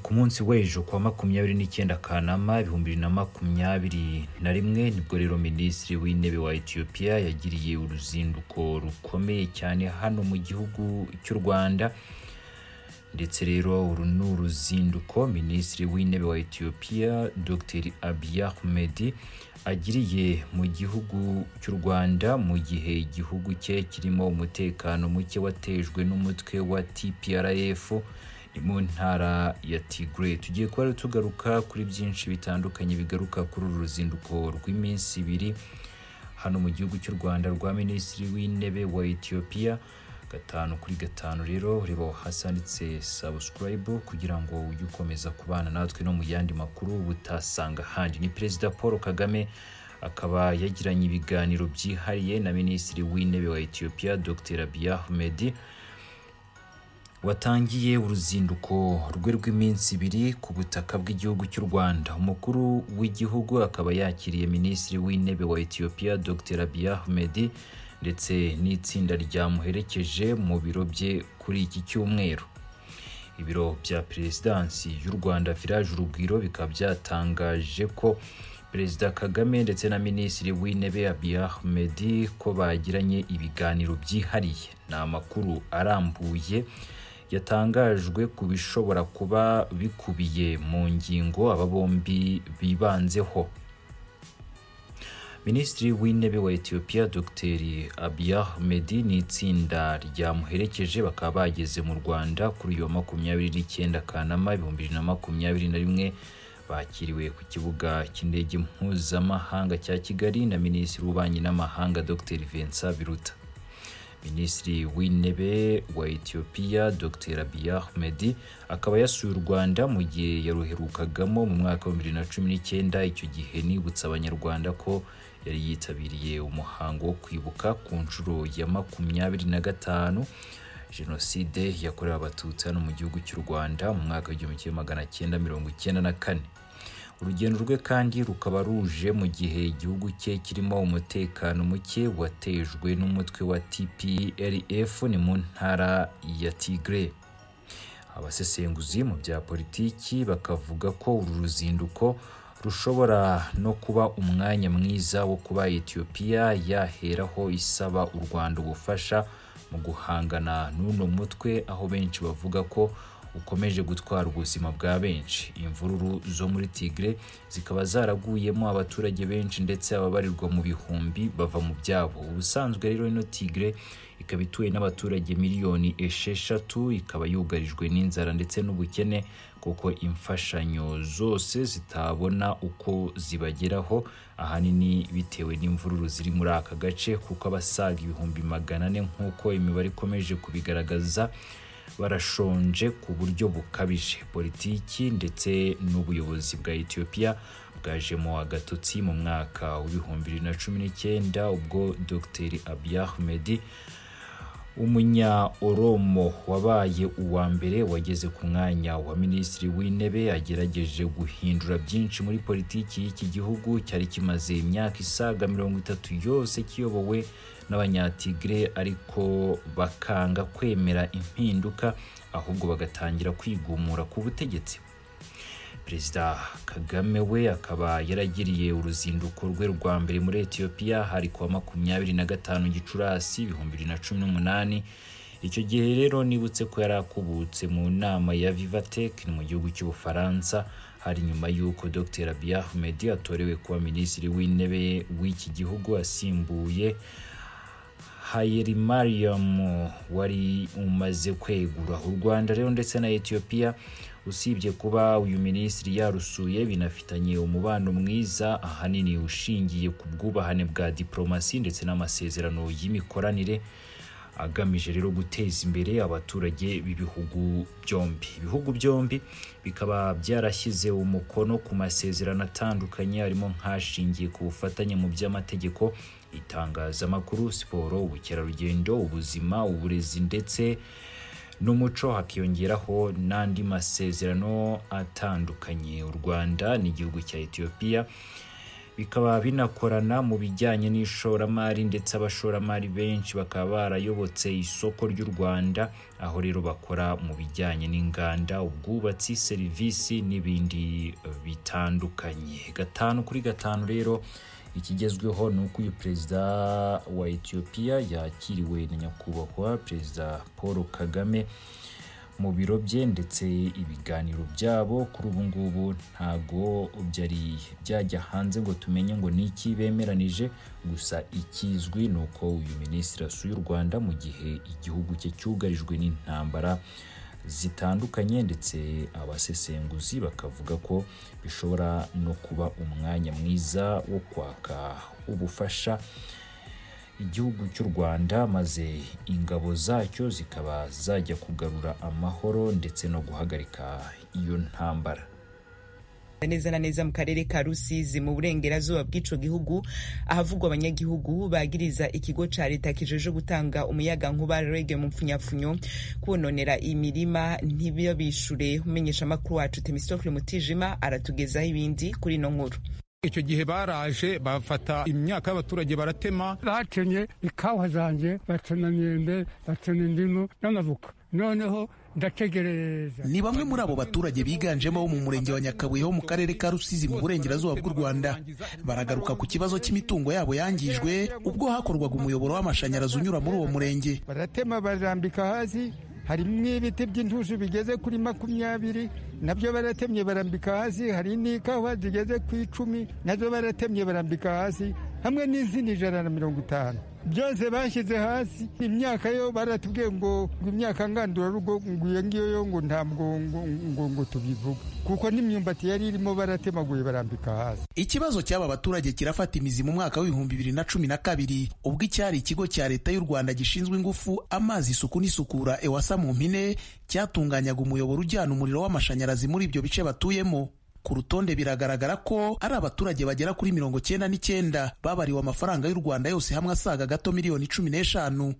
w'ejo ku wa makumyabiri n'icyenda Kanama ibihumbi bibiri na makumyabiri na rimwe nibwo rero minisitiri w'intebe wa Ethiopia yagiriye uruzinduko rukomeye cyane hano mu gihugu cy'u Rwanda ndetse rero uru ni uruzinduko minisitiri w'intebe wa Ethiopia Dr Abiy Ahmed agiriye mu gihugu cy'u Rwanda mu gihe igihugu cye kirimo umutekano muke watejwe n'umutwe wa TPRF ni mu ntara ya Tigray tugiye kuba rero tugaruka kuri byinshi bitandukanye bigaruka kuri uru ruzinduko rw'iminsi ibiri hano mu gihugu cy'u Rwanda rwa minisitiri w'intebe wa Ethiopia gatanu kuri gatanu rero reba hasi handitse subscribe kugira ngo ujye ukomeza kubana natwe no mu yandi makuru butasanga ahandi ni perezida paul kagame akaba yagiranye ibiganiro byihariye na minisitiri w'intebe wa ethiopia dr abiy ahmed watangiye uruzinduko rwe rw'iminsi ibiri ku butaka bw'igihugu cy'u rwanda umukuru w'igihugu akaba yakiriye minisitiri w'intebe wa ethiopia dr abiy ahmed ndetse n'itsinda ryamuherekeje mu biro bye kuri iki cyumweru ibiro bya perezidansi y'u rwanda village urugwiro bikaba byatangaje ko perezida kagame ndetse na minisitiri w'intebe abiy ahmed ko bagiranye ibiganiro byihariye ni amakuru arambuye yatangajwe ku bishobora kuba bikubiye mu ngingo aba bombi bibanzeho minisitiri w'intebe wa ethiopia dr abiy ahmed n'itsinda ryamuherekeje bakaba bageze mu rwanda kuri uyu wa makumyabiri n'icyenda kanama ibihumbi bibiri na makumyabiri na rimwe bakiriwe ku kibuga cy'indege mpuzamahanga cya kigali na minisitiri w'ububanyi n'amahanga dr vincent biruta minisitiri w'intebe wa ethiopia dr abiy ahmed akaba yasuye u rwanda mu gihe yaruherukagamo mu mwaka wa bibiri na cumi n'icyenda icyo gihe nibutsa abanyarwanda ko yari yitabiriye umuhango wo kwibuka ku nshuro ya makumyabiri na gatanu jenoside yakorewe abatutsi hano mu gihugu cy'u rwanda mu mwaka w'igihumbi kimwe magana cyenda mirongo icyenda na kane urugendo rwe kandi rukaba ruje mu gihe igihugu cye kirimo umutekano muke watejwe n'umutwe wa TPLF ni mu ntara ya Tigray abasesenguzi mu bya politiki bakavuga ko uru ruzinduko rushobora no kuba umwanya mwiza wo kuba Ethiopia yaheraho isaba u Rwanda ubufasha mu guhangana n'uno mutwe aho benshi bavuga ko ukomeje gutwara ubuzima bwa benshi imvururu zo muri tigre zikaba zaraguyemo abaturage benshi ndetse ababarirwa mu bihumbi bava mu byabo ubusanzwe rero ino tigre ikaba ituwe n'abaturage miliyoni esheshatu ikaba yugarijwe n'inzara ndetse n'ubukene kuko imfashanyo zose zitabona uko zibageraho ahanini bitewe n'imvururu ziri muri aka gace kuko abasaga ibihumbi magana ane nk'uko imibare ikomeje kubigaragaza barashonje ku buryo bukabije politiki ndetse n'ubuyobozi bwa Ethiopia bwajemo agatotsi mu mwaka w'ibihumbi bibiri na cumi n'icyenda ubwo Dr Abiy Ahmed umunya oromo wabaye uwa mbere wageze ku mwanya wa minisitiri w'intebe agerageje guhindura byinshi muri politiki y'iki gihugu cyari kimaze imyaka isaga mirongo itatu yose kiyobowe n'abanyatigre ariko bakanga kwemera impinduka ahubwo bagatangira kwigumura ku butegetsi perezida kagame we akaba yaragiriye uruzinduko rwe rwa mbere muri etiyopiya hari kuwa makumyabiri na gatanu gicurasi ibihumbi bibiri na cumi n'umunani icyo gihe rero nibutse ko yari akubutse mu nama ya vivatek ni mu gihugu cy'ubufaransa hari nyuma y'uko dr abiy ahmed atorewe kuba minisitiri w'intebe w'iki gihugu asimbuye Hailemariam wari umaze kwegura u Rwanda rero ndetse na Ethiopia usibye kuba uyu minisitiri yarusuye binafitanye umubano mwiza ahanini ushingiye ku bwubahane bwa diplomasi ndetse n'amasezerano y'imikoranire agamije rero guteza imbere abaturage b'ibihugu byombi ibihugu byombi bikaba byarashyize umukono ku masezerano atandukanye harimo nk'ashingiye ku bufatanye mu by'amategeko itangazamakuru siporo ubukerarugendo ubuzima uburezi ndetse n'umuco hakiyongeraho n'andi masezerano atandukanye u rwanda n'igihugu cya etiyopiya bikaba binakorana mu bijyanye n'ishoramari ndetse abashoramari benshi bakaba barayobotse isoko ry'u Rwanda aho rero bakora mu bijyanye n'inganda ubwubatsi serivisi n'ibindi eh, bitandukanye gatanu kuri gatanu rero ikigezweho ni uko uyu perezida wa Ethiopia yakiriwe na nyakubahwa perezida Paul Kagame mu biro bye ndetse ibiganiro byabo kuri ubu ngubu ntago byari byajya hanze ngo tumenye ngo ni iki bemeranije gusa ikizwi ni uko uyu minisitiri asuye u Rwanda mu gihe igihugu cye cyugarijwe n'intambara zitandukanye ndetse abasesenguzi bakavuga ko bishobora no kuba umwanya mwiza wo kwaka ubufasha igihugu cy'u Rwanda maze ingabo zacyo zikaba zajya kugarura amahoro ndetse no guhagarika iyo ntambara neza na neza mu karere ka rusizi mu burengerazuba bw'ico gihugu ahavugwa abanyagihugu bagiriza ikigo ca leta kijeje gutanga umuyaga nkuba rege mu mfunyafunyo kwononera imirima ntibiyo bishure umenyesha amakuru wacu temistofle mutijima aratugezaho ibindi kuri ino nkuru icyo gihe baraje bafata imyaka y'abaturage baratema batemye ikawa zanjye batema imyembe batema indimu n'amavoka noneho ndategereza ni bamwe muri abo baturage biganjemo bo mu murenge wa nyakabuye ho mu karere ka rusizi mu burengerazuba bw'u rwanda baragaruka ku kibazo cy'imitungo yabo yangijwe ubwo hakorwaga umuyoboro w'amashanyarazi unyura muri uwo murenge baratema barambika hasi harimo ibiti by'intusi bigeze kuri makumyabiri nabyo baratemye barambika hasi hari n'ikawa zigeze ku icumi nazo baratemye barambika hasi hamwe n'izindi ijana na mirongo itanu byose bashyize hasi imyaka yo baratubwiye ngo ngo imyaka ngandurarugo ngo iyo ngiyo yo ngo ntabwo ngo ngo ngo tubivuga kuko n'imyumbati yari irimo baratemaguye barambika hasi ikibazo cy'aba baturage kirafata imizi mu mwaka w'ibihumbi bibiri na cumi na kabiri ubwo icyari ikigo cya leta y'u rwanda gishinzwe ingufu amazi isuku n'isukura ewasa mu mpine cyatunganyaga umuyoboro ujyana umuriro w'amashanyarazi muri ibyo bice batuyemo ku rutonde biragaragara ko ari abaturage bagera kuri mirongo cyenda n'icyenda babariwe amafaranga y'u rwanda yose hamwe asaga gato miliyoni cumi n'eshanu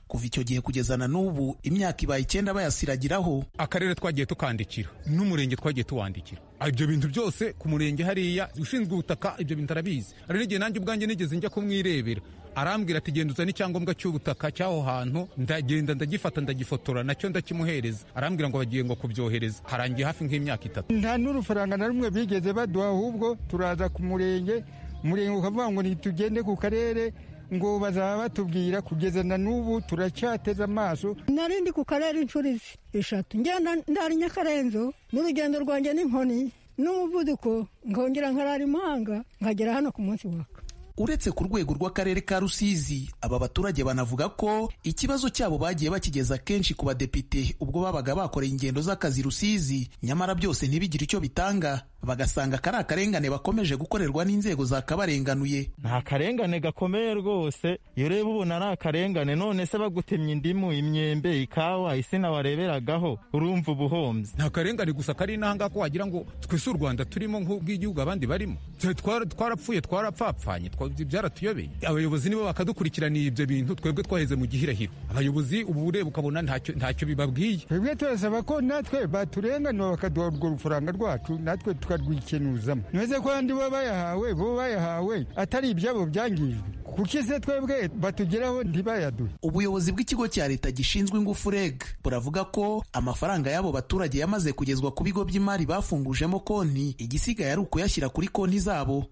kuva icyo gihe kugeza na n'ubu imyaka ibaye icyenda bayasiragiraho akarere twagiye tukandikira n'umurenge twagiye tuwandikira ibyo bintu byose ku murenge hariya ushinzwe ubutaka ibyo bintu arabizi hari n'igihe nanjye ubwanjye nigeze njya kumwirebera arambwira ati genda uzane icyangombwa cy'ubutaka cy'aho hantu ndagenda ndagifata ndagifotora nacyo ndakimuhereza arambwira ngo bagiye ngo kubyohereza harangiye hafi nk'imyaka itatu nta n'urufaranga na rumwe bigeze baduha ahubwo turaza ku murenge umurenge ukavuga ngo ntitugende ku karere ngo bazaba batubwira kugeza na n'ubu turacyateze amaso nari ndi ku karere inshuro izi eshatu ngenda ndari nyakarenzo n'urugendo rwanjye n'inkoni n'umuvuduko nkongera nkarara imahanga nkagera hano ku munsi waka uretse ku rwego rw'akarere ka rusizi aba baturage banavuga ko ikibazo cyabo bagiye bakigeza kenshi ku badepite ubwo babaga bakoreye ingendo z'akazi rusizi nyamara byose ntibigire icyo bitanga bagasanga kari akarengane bakomeje gukorerwa n'inzego zakabarenganuye ni akarengane gakomeye rwose iyo ureba ubona ari akarengane none se bagutemye indimu imyembe ikawa isina wareberagaho urumva uba uhombye nta karengane gusa kari n'ahangaha ko wagira ngo twese u rwanda turimo nk'ubw'igihugu abandi barimo Twe twara- twarapfuye twarapfapfanye twa- byaratuyobeye abayobozi nibo bakadukurikiranira ibyo bintu twebwe twaheze mu gihirahiro abayobozi ubu ureba ukabona ntacyo ntacyo bibabwiye twebwe turasaba ko natwe baturenganura bakaduha urwo rufaranga rwacu natwe tukarwikenuzamo ntibaze ko abandi bo bayahawe bo bayahawe atari ibyabo byangijwe kuko ese twebwe batugeraho ntibayaduhe ubuyobozi bw'ikigo cya leta gishinzwe ingufu reg buravuga ko amafaranga y'abo baturage yamaze kugezwa ku bigo by'imari bafungujemo konti igisigaye ari ukuyashyira kuri konti zabo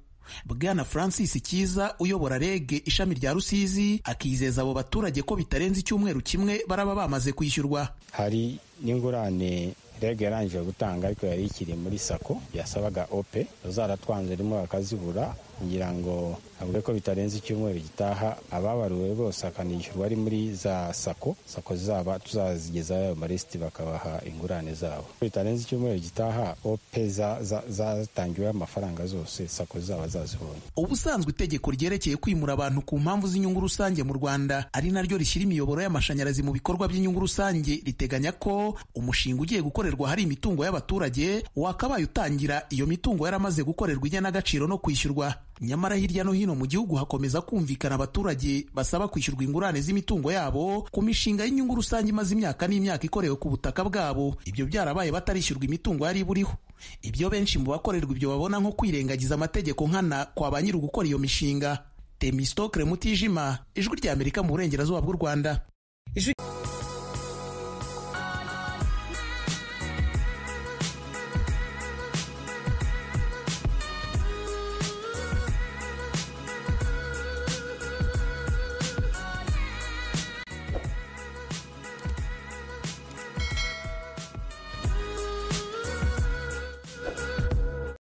bwana francis cyiza uyobora reg ishami rya rusizi akizeza abo baturage ko bitarenze icyumweru kimwe baraba bamaze kwishyurwa hari n'ingurane rege yarangije gutanga ariko yari ikiri muri sako yasabaga ope zaratwanze rimwe bakazibura kugira ngo avuge ko bitarenze icyumweru gitaha ababaruwe bose akanishyurwa ari muri za sako sako zaba tuzazigezaho ayo marisiti bakabaha ingurane zabo bitarenze icyumweru gitaha ope za- za- zatangiweho amafaranga zose sako zaba zazibonye ubusanzwe itegeko ryerekeye kwimura abantu ku mpamvu z'inyungu rusange mu rwanda ari naryo rishyira imiyoboro y'amashanyarazi mu bikorwa by'inyungu rusange riteganya ko umushinga ugiye gukorerwa hari imitungo y'abaturage wakabaye utangira iyo mitungo yaramaze gukorerwa igenagaciro no kwishyurwa nyamara hirya no hino mu gihugu hakomeza kumvikana abaturage basaba kwishyurwa ingurane z'imitungo yabo ku mishinga y'inyungu rusange imaze imyaka n'imyaka ikorewe ku butaka bwabo ibyo byarabaye batarishyurwa imitungo yari iburiho ibyo benshi mu bakorerwa ibyo babona nko kwirengagiza amategeko nkana kwa ba nyiri ugukora iyo mishinga temistokre mutijima ijwi ry'amerika mu burengerazuba bw'u rwanda